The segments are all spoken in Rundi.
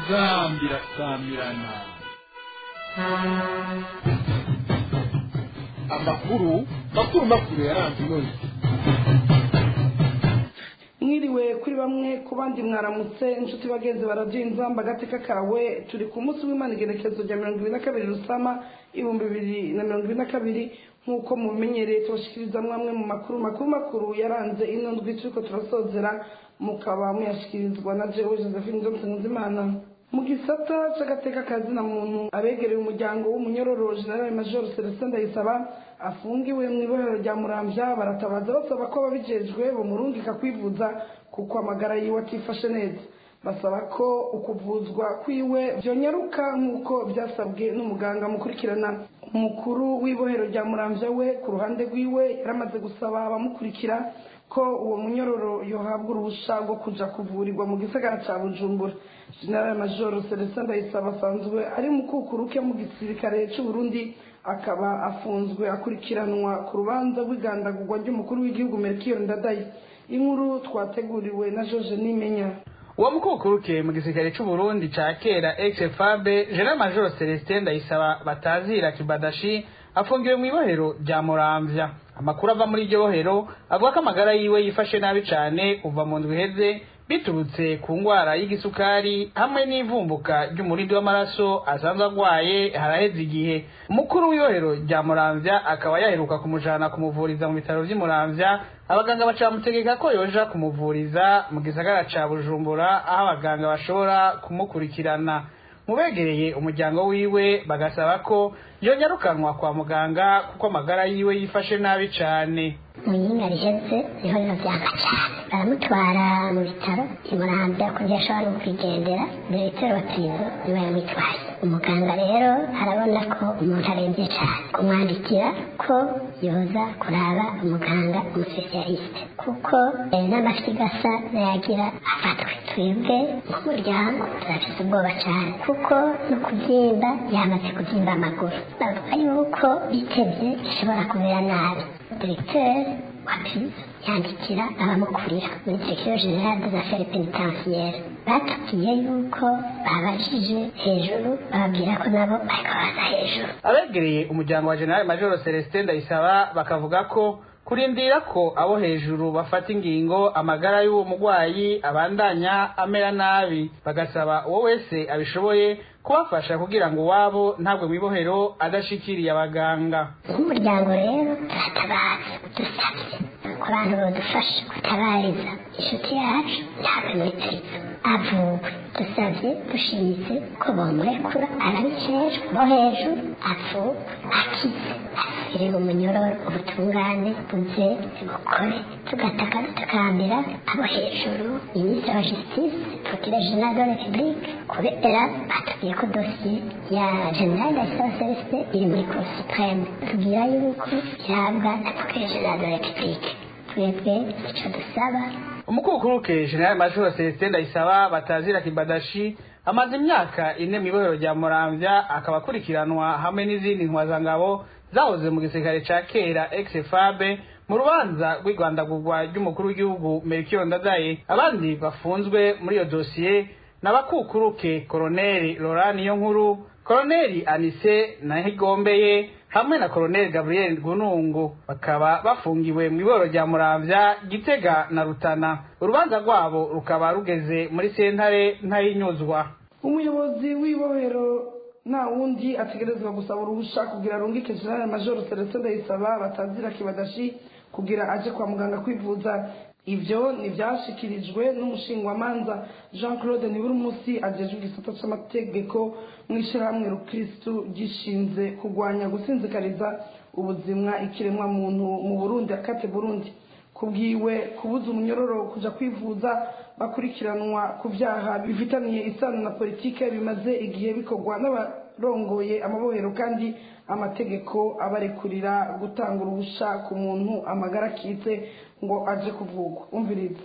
inzambi irasamirana amakuru makuru makuru yaranze inoze mwiriwe kuri bamwe ku bandi mwaramutse inshuti bagenzi baradiyo inzamba agateka kawe turi ku munsi w'imana igerekezo rya mirongo ibiri na kabiri rusama ibihumbi bibiri na mirongo ibiri na kabiri nk'uko mubimenyereye tubashikiriza amwe mu makuru makuru makuru yaranze ino ndwi turiko turasozera mukaba muyashikirizwa na jewe josephine johnson nzimana mu gisata c'agateka kazina muntu abegereye umuryango w'umunyororo general major celestin ndayisaba afungiwe mu ibohero rya muramvya baratabaza basaba ko ababijejwe bamurungika kwivuza kuko amagara yiwe atifashe neza basaba ko ukuvuzwa kwiwe vyonyaruka nk'uko vyasabwe n'umuganga mukurikirana umukuru w'ibohero rya muramvya we ku ruhande rwiwe yaramaze gusaba abamukurikira ko uwo munyororo yohabwa uruhusha rwo kuja kuvurirwa mu gisagara ca bujumbura general major celestin ndayisaba asanzwe ari mukukuruke mu gisirikare c'uburundi akaba afunzwe akurikiranwa ku rubanza rw'igandagurwa ry'umukuru w'igihugu melchior ndadaye inkuru twateguriwe na george nimenya uwo mukukuruke mu gisirikare c'uburundi ca kera ex fabe general major celestin ndayisaba batazira kibadashi afungiwe mu ibohero rya muramvya amakuru ava muri iryo bohero avuga ko amagara yiwe yifashe nabi cane kuva mu ndwi iheze biturutse ku ngwara y'igisukari hamwe n'ivumbuka ry'umurindi w'amaraso asanzwe agwaye haraheze igihe umukuru w'ibohero rya muramvya akaba yaheruka kumujana kumuvuriza mu bitaro vy'i muramvya abaganga baca bamutegeka ko yoja kumuvuriza mu gisagara ca bujumbura aho abaganga bashobora kumukurikirana mubegereye umuryango wiwe bagasaba ko yonyarukanwa kwa muganga kuko amagara yiwe yifashe nabi cane mu yinga riheze niho biba vyanga cane baramutwara mu bitaro imurambya kugira ashobora no kwigendera diregiteri wa prizo niwe yamutwaye umuganga rero arabona ko umuntu arembye cane kumwandikira ko yoza kuraba umuganga umusipesialiste kuko n'amafyigo asa nayagira afatwe twebwe nk'umuryango turafise ubwoba cane kuko no kuvyimba yamaze kuvyimba amaguru bavuga yuko bitevye bishobora kumera nabi diregiteri wa prizo yandikira abamukurira muri direction generale des affaires pénitentiaires batubwiye yuko babajije hejuru bababwira ko nabo bariko baza hejuru abegereye umuryango wa general major celestin ndayisaba bakavuga ko kurindira ko abo hejuru bafata ingingo amagara y'uwo mugwayi abandanya amera nabi bagasaba uwo wese abishoboye kubafasha kugira ngo uwabo ntabwo mwibohero adashikiriye abaganga nk'umuryango rero turatabaza dusabye ko abantu badufasha gutabariza inshuti yacu ntabwo muri turizo avuwe dusabye dushimitse ko bomurekura arabijejwe bo hejuru avuwe akize asubire mu munyororo ubutungane buze bukore tugataka dutakambira abo hejuru minisitiri wa justice procureur general de la republique kubera batubwiye ko dosiye ya general ndayisaba celestin iri muri cour supreme tubwira yuko ihabwa na procureur general de la republique twebwe ico dusaba umukukuruke general major celestin ndayisaba batazira kibadashi amaze imyaka ine mw'ibohero rya muramvya akaba akurikiranwa hamwe n'izindi ntwazangabo zahoze mu gisirikare ca kera ex fabe mu rubanza rw'igwandagurwa ry'umukuru w'igihugu melchior ndadaye abandi bafunzwe muri iyo dosiye n'abakukuruke koroneli lorani yo nkuru koroneli anise nahigombeye hamwe na koroneli gabriel gunungu bakaba bafungiwe mu iboro rya muramvya gitega na rutana urubanza rwabo rukaba rugeze muri sentare ntayinyuzwa umuyobozi w'ibohero nta wundi ategerezwa gusaba uruhusha kugira arungike general major celestin ndayisaba batazira kibadashi kugira aje kwa muganga kwivuza ivyo ntivyashikirijwe n'umushingwamanza jean claude niburumusi ajejwe igisata c'amategeko mw'ishirahamwe rukristu gishinze kugwanya gusinzikariza ubuzima ikiremwa muntu mu burundi akate burundi kubwiwe kubuza umunyororo kuja kwivuza bakurikiranwa ku vyaha bifitaniye isano na politike bimaze igihe bikorwa n'abarongoye amabohero kandi amategeko abarekurira gutanga uruhusha ku muntu amagara akitse ngo aje kuvugwa umviriza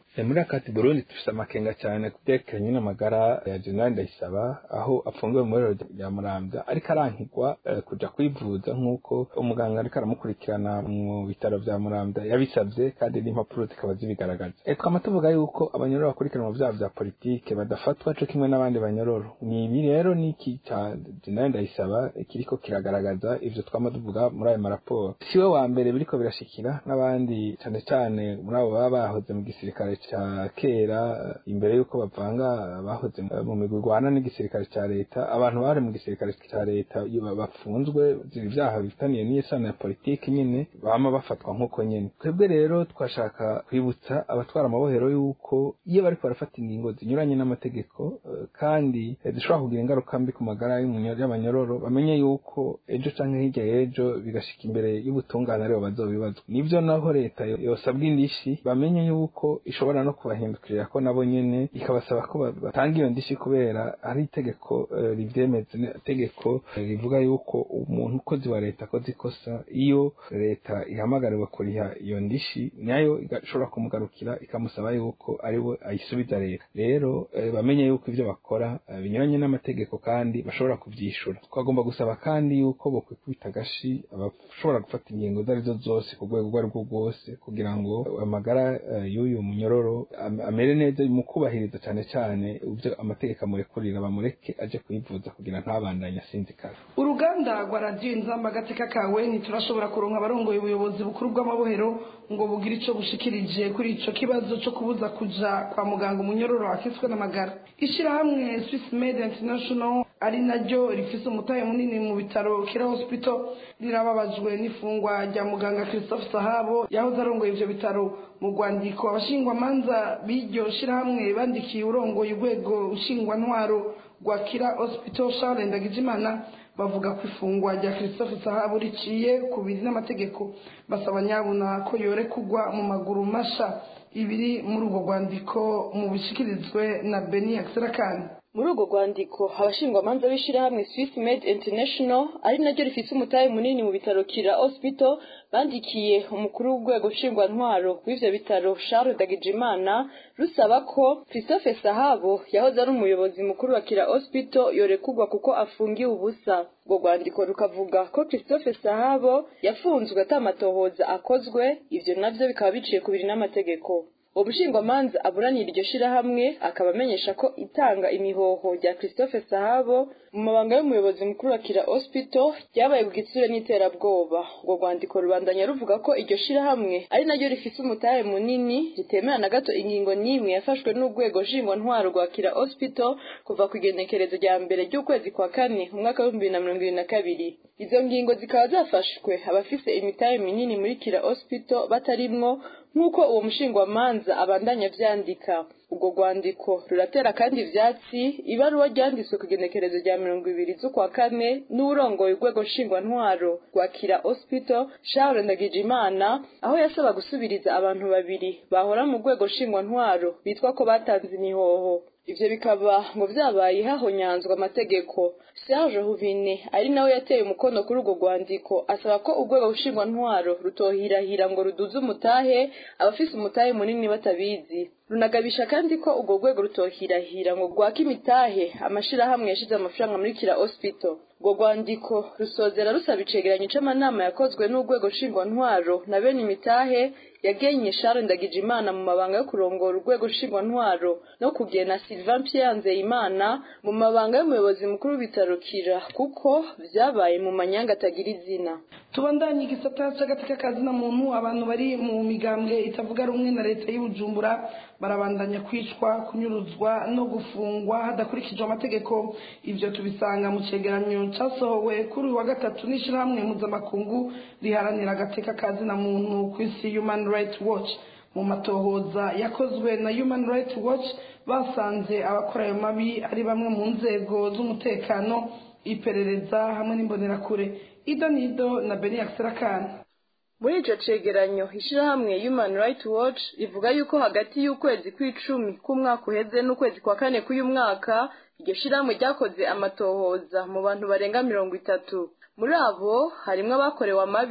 muri akati burundi dufise amakenga cyane kubyerekeranye n'amagara ya jenerali ndayisaba aho afungiwe mu irero rya muramvya ariko arankigwa kuja kwivuza nk'uko umuganga ariko aramukurikirana mu bitaro vya muramvya yabisavye kandi n'impapuro zikaba zibigaragaza twama tuvuga yuko abanyororo bakurikirana mu vyaha vya politike badafatwa co kimwe n'abandi banyororo ni ibi rero n'iki ca jenerali ndayisaba kiriko kiragaragaza ivyo twama tuvuga muri ayo maraporo siwe wa mbere biriko birashikira n'abandi cane cane muri abo baba bahoze mu gisirikare ca kera imbere y'uko bavanga bahoze mu migwi igwana n'igisirikare ca leta abantu bari mu gisirikare ca leta bafunzwe ibyaha bifitaniye n'isano ya politiki nyine bama bafatwa nk'uko nyine twebwe rero twashaka kwibutsa abatwara amabohero y'uko iyo bariko barafata ingingo zinyuranye n'amategeko kandi zishobora kugira ingaruka mbi ku magara y'abanyororo bamenye yuko ejo canke hirya y'ejo bigashika imbere y'ubutungane aribo bazobibazwa nivyo naho leta yosabwa indishi bamenye yuko ishobora no kubahindukirira ko nabo nyene ikabasaba ko batanga iyo ndishi kubera hari itegeko rivyemeza itegeko rivuga yuko umuntu ukozi wa leta akoze ikosa iyo leta ihamagariwe kuriha iyo ndishi nayo igashobora kumugarukira ikamusaba yuko ariwe ayisubiza leta rero bamenye yuko ivyo bakora binyuranye n'amategeko kandi bashobora kuvyishura twagomba gusaba kandi yuko bokwikubita agashi abashobora gufata ingingo izo arizo zose ku rwego urwo arirwo rwose kugira ngo amagara y'uyu munyororo amere neza mu kubahiriza cyane cyane ibyo amategeko amurekurira bamureke aje kwivuza kugira ntabandanye asinzikara uruganda rwa radiyo inzamba agateka kawe ntiturashobora kuronka abarongoye ubuyobozi bukuru bw'amabohero ngo bugire ico bushikirije kuri ico kibazo co kubuza kuja kwa muganga umunyororo akiswe n'amagara ishirahamwe swiss made international ari naryo rifise umutahe munini mu bitaro kira hospital rirababajwe n'ifungwa rya muganga christophe sahabo yahoze arongoye ivyo bitaro mu rwandiko abashingwamanza b'iryo shirahamwe bandikiye urongoye urwego nshingwantwaro rwa kira hospital charles ndagijimana bavuga ko ifungwa rya christophe sahabu riciye ku biri n'amategeko basaba nyabuna ko yore kugwa mu maguru masha ibiri muri urwo rwandiko mu bishikirizwe na beni akiserakani muri urwo rwandiko abashingwamanza b'ishyirahamwe swiss made international ari naryo rifite umutahe munini mu bitaro kira hospital bandikiye umukuru w'urwego nshingwantwaro w'ivyo bitaro charles dagijimana rusaba ko christophe sahabo yahoze ari umuyobozi mukuru wa kira hospital yorekurwa kuko afungiwe ubusa urwo rwandiko rukavuga ko christophe sahabo yafunzwe atamatohoza akozwe ivyo navyo bikaba biciye ku biri n'amategeko umushingwamanza aburanira iryo shirahamwe akaba amenyesha ko itanga imihoho rya christophe sahabo mu mabanga y'umuyobozi mukuru wa kira hospital ryabaye ku gitsure n'iterabwoba urwo rwandiko rubandanya ruvuga ko iryo shirahamwe ari naryo rifise umutahe munini ritemera na gato ingingo n'imwe yafashwe n'urwego nshingwantwaro rwa kira hospital kuva ku igenekerezo rya mbere ry'ukwezi kwa kane mu mwaka w'ibihumbi bibiri na mirongo ibiri na kabiri izo ngingo zikaba zafashwe abafise imitahe minini muri kira hospital batarimwo nk'uko uwo mushingwamanza abandanya avyandika urwo rwandiko ruratera kandi ivyatsi ibaruwa ryanditswe ku igenekerezo rya mirongo ibiri z'ukwa kane n'uwurongoye urwego nshingwantwaro rwa kira hospital charles ndagijimana aho yasaba gusubiriza abantu babiri bahora mu rwego nshingwantwaro bitwa ko batanze imihoho ivyo bikaba ngo vyabaye hahonyanzwa amategeko serge huvine ari nawe yateye umukono kuri urwo rwandiko asaba ko urwego nshingwantwaro rutohirahira ngo ruduze umutahe abafise umutahe munini batabizi runagabisha kandi ko urwo rwego rutohirahira ngo rwake imitahe amashirahamwe yashize amafaranga muri kira hospital urwo rwandiko rusozera rusaba icegeranyo c'amanama yakozwe n'urwego nshingwantwaro na bene imitahe yagenye Charles Ndagijimana mu mabanga yo kurongora urwego nshingwantwaro no kugena Sylvain Pierre Nzeyimana mu mabanga y'umuyobozi mukuru w'ibitaro Kira kuko vyabaye mu manyanga atagira izina tubandanye igisata c'agateka kazina muntu abantu bari mu migambwe itavuga rumwe na leta y'ubujumbura barabandanya kwicwa kunyuruzwa no gufungwa hadakurikijwe amategeko ivyo tubisanga mu cegeranyo casohowe kuri uyu wa gatatu n'ishirahamwe mpuzamakungu riharanira agateka kazina muntu ku isi human rights watch mu matohoza yakozwe na human rights watch basanze abakora ayo mabi ari bamwe mu nzego z'umutekano iperereza hamwe n'imbonerakure ido nido na beni akiserakani muri ico cegeranyo ishirahamwe human rights watch rivuga yuko hagati y'ukwezi kw'icumi k'umwaka uheze n'ukwezi kwa kane k'uyu mwaka iryo shirahamwe ryakoze amatohoza mu bantu barenga mirongo itatu muri abo harimwo abakorewe amabi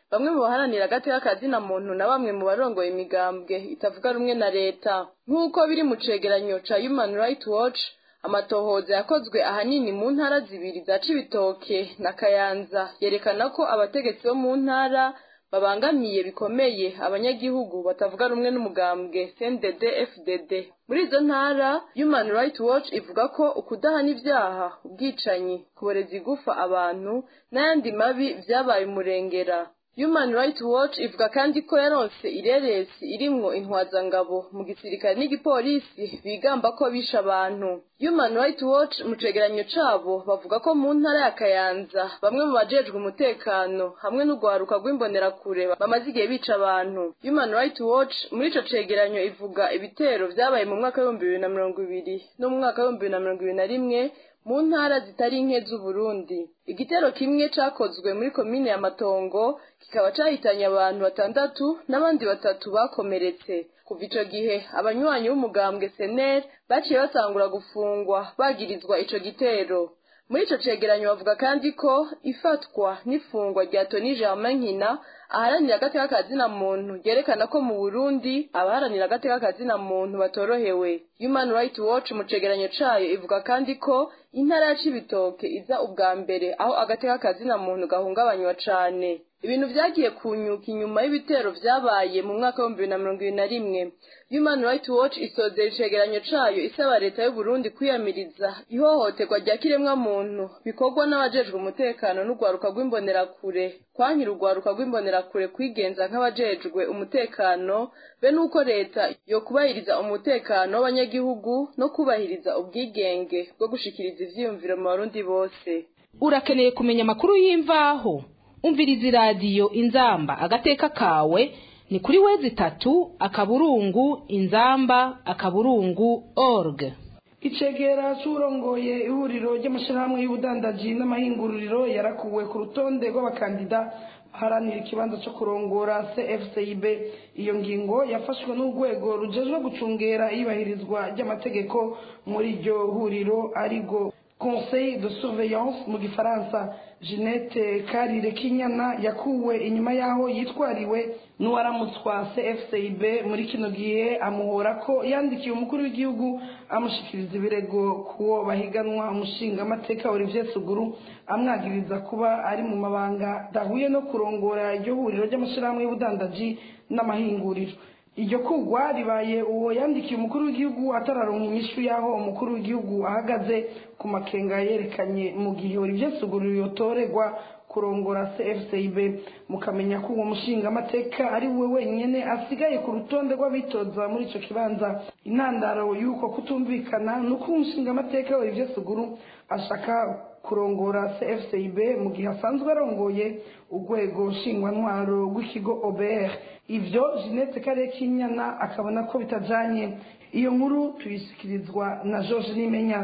bamwe mu baharanira agateka kazina muntu na bamwe mu barongoye imigambwe itavuga rumwe na leta nk'uko biri mu cegeranyo ca human rights watch amatohoza yakozwe ahanini mu ntara zibiri za cibitoke na kayanza yerekana ko abategetsi bo mu ntara babangamiye bikomeye abanyagihugu batavuga rumwe n'umugambwe CNDD FDD muri izo ntara Human Rights Watch ivuga ko ukudahana ibyaha ubwicanyi kuboreza igufa abantu n'ayandi mabi vyabaye umurengera Human Rights Watch ivuga kandi ko yaronse ireresi irimwo intwazangabo mu gisirikare n'igipolisi bigamba ko bisha abantu Human Rights Watch mu cegeranyo cabo bavuga ko mu ntara ya Kayanza bamwe mu bajejwe umutekano hamwe n'ugwaruka rw'imbonerakure bamaze igihe bica abantu Human Rights Watch muri ico cegeranyo ivuga ibitero vyabaye mu mwaka w'ibihumbi bibiri na mirongo ibiri no mu mwaka w'ibihumbi bibiri na mirongo ibiri na rimwe mu ntara zitari nke z'uburundi igitero kimwe cakozwe muri komine ya matongo kikaba cahitanye abantu batandatu n'abandi batatu bakomeretse kuva ico gihe abanywanyi b'umugambwe sener baciye batangura gufungwa bagirizwa ico gitero muri ico cegeranyo bavuga kandi ko ifatwa n'ifungwa rya toni germain nkina aharanira agateka kazina muntu ryerekana ko mu burundi abaharanira agateka kazina muntu batorohewe human rights watch mu cegeranyo cayo ivuga kandi ko intara ya cibitoke iza ubwa mbere aho agateka kazina muntu gahungabanywa cane ibintu vyagiye kunyuka inyuma y'ibitero vyabaye mu mwaka w'ibihumbi bibiri na mirongo ibiri na rimwe human rights watch isozera icegeranyo cayo isaba leta y'uburundi kwiyamiriza ihohoterwa rya kiremwa muntu bikorwa n'abajejwe umutekano n'urwaruka rw'imbonerakure kwankira urwaruka rw'imbonerakure kwigenza nk'abajejwe umutekano be n'uko leta yo kubahiriza umutekano w'abanyagihugu no kubahiriza ubwigenge bwo gushikiriza ivyiyumviro mu barundi bose urakeneye kumenya amakuru y'imvaho umviriza iradiyo inzamba agateka kawe ni kuri wezi itatu akaburungu inzamba akaburungu org icegera c'urongoye ihuriro ry'amashirahamwe y'ubudandaji n'amahinguriro yarakuwe ku rutonde rw'abakandida baharanira ikibanza co kurongora cfcib iyo ngingo yafashwe n'urwego rujejwe gucungera iyubahirizwa ry'amategeko muri iryo huriro arigo conseil de surveillance mu gifaransa jeannette karire kinyana yakuwe inyuma y'aho yitwariwe n'uwaramutswa cfcib muri kino gihe amuhora ko yandikiye umukuru w'igihugu amushikiriza ibirego kuwo bahiganwa umushingamateka olivier suguru amwagiriza kuba ari mu mabanga dahuye no kurongora iryo huriro ry'amashyirahamwe y'ubudandaji n'amahinguriro iryo kugwa ribaye uwo yandikiye umukuru w'igihugu atararonka inyishu y'aho umukuru w'igihugu ahagaze ku makenga yerekanye mu gihe olivier suguru yotorerwa kurongora cfcib mukamenya ko uwo mushingamateka ari we wenyine asigaye ku rutonde rw'abitoza muri ico kibanza intandaro y'uko kutumvikana ni uko umushingamateka olivier suguru ashaka kurongora cfcib mu gihe asanzwe arongoye urwego nshingwantwaro rw'ikigo obr ivyo jeanette karekinyana akabona ko bitajanye iyo nkuru tuyishyikirizwa na george nimenya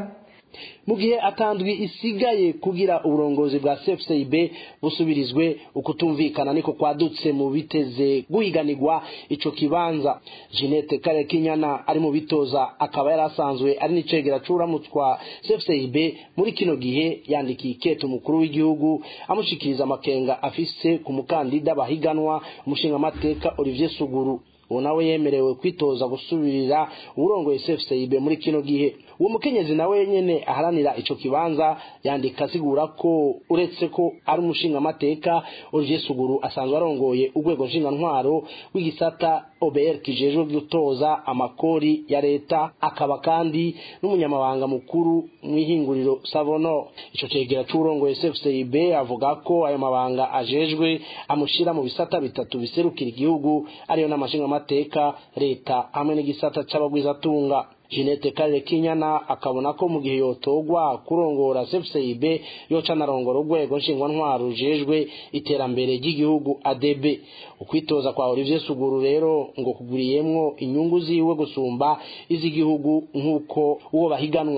mu gihe atandwi isigaye kugira uburongozi bwa cfcib busubirizwe ukutumvikana niko kwadutse mu biteze guhiganirwa ico kibanza jeanette karekinyana ari mu bitoza akaba yari asanzwe ari n'icegera c'uramutwa cfcib muri kino gihe yandikiye ikete umukuru w'igihugu amushikiriza amakenga afise ku mukandida bahiganwa umushingamateka olivier suguru uwo nawe yemerewe kwitoza gusubirira uburongoye cfcib muri kino gihe uwo mukenyezi nawe nyene aharanira ico kibanza yandika asigura ko uretse ko ari umushingamateka olivier suguru asanzwe arongoye urwego ntwaro w'igisata obr kijejwe gutoza amakori ya leta akaba kandi n'umunyamabanga mukuru mw'ihinguriro savono ico cegera c'uburongoye cfcib avuga ko ayo mabanga ajejwe amushira mu bisata bitatu biserukira igihugu ariyo n'amashingamateka leta hamwe n'igisata c'abagwizatunga Jeanette Karire Kinyana akabona ko mu gihe yotogwa kurongora CFCIB yoca narongora urwego nshingwantwaro rujejwe iterambere ry'igihugu ADB ukwitoza kwa Olivier Suguru rero ngo kuguriyemwo inyungu ziwe gusumba iz'igihugu nk'uko uwo bahiganwa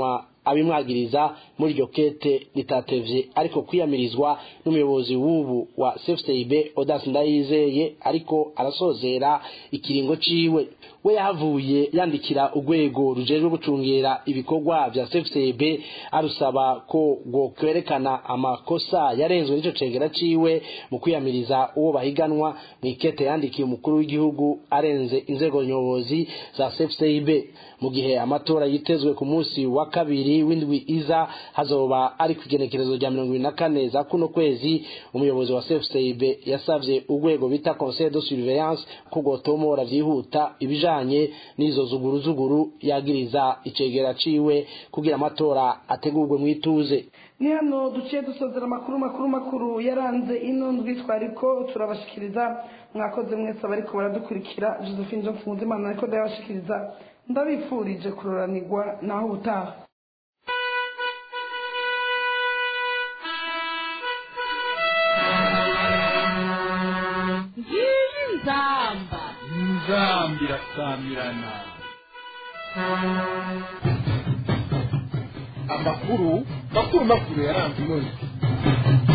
abimwagiriza muri iryo kete ritatevye ariko kwiyamirizwa n'umuyobozi w'ubu wa CFCIB Odas Ndayizeye ariko arasozera ikiringo ciwe we yahavuye yandikira urwego rujejwe gucungera ibikorwa vya CFCIB arusaba ko ngo kwerekana amakosa yarenzwe n'ico cegera ciwe mu kwiyamiriza uwo bahiganwa mu ikete yandikiye umukuru w'igihugu arenze inzego nyobozi za CFCIB mu gihe amatora yitezwe ku munsi wa kabiri w'indwi iza hazoba ari ku igenekerezo rya mirongo ibiri na kane za kuno kwezi umuyobozi wa CFCIB yasavye urwego bita Conseil de Surveillance ko gotomora vyihuta ibijanye n'izo zuguruzuguru yagiriza icegera ciwe kugira amatora ategurwe mu ituze ni hano duciye dusozera amakuru makuru makuru yaranze ino ndwi twariko turabashikiriza mwakoze mwese abariko baradukurikira josephine jean mfunzimana ariko ndayabashikiriza ndabifurije kuroranirwa naho ubutaha ngiyi nzamba inzamba irasamirana amakuru makuru makuru yaranze ino ndwi